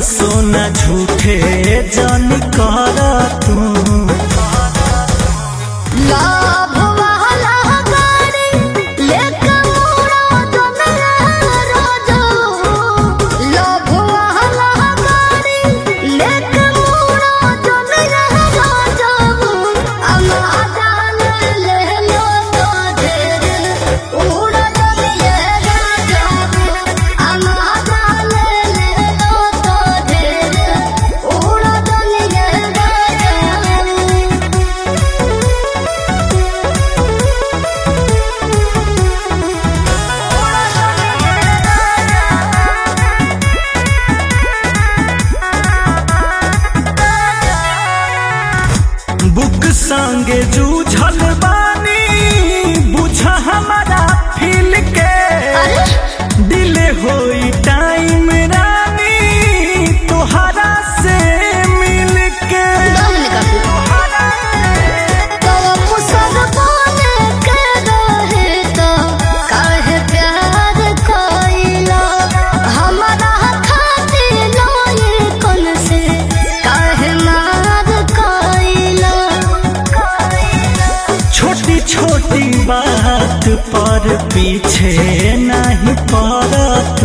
सोना झूठे जन कर तू लाभ वाला गाड़ी लेके मोरा दुनिया रोजो लाभ वाला गाड़ी लेके मोरा दुनिया रोजो अमादान ले लो तो ढेर उड़ा दुनिया रोजो अमादान ले लो तो ढेर उड़ा दुनिया रोजो बुक संगे जूझल बानी बुझा हमारा फील के अरे डिले होई टाइम रानी तोहरा से मिल के दम निकाल तो मुसर बने के रहे तो काहे प्यार कोइला हमारा खातिर लोए कौन से काहे मार कोइला छोटी छोटी बात पर पीछे नहीं पड़त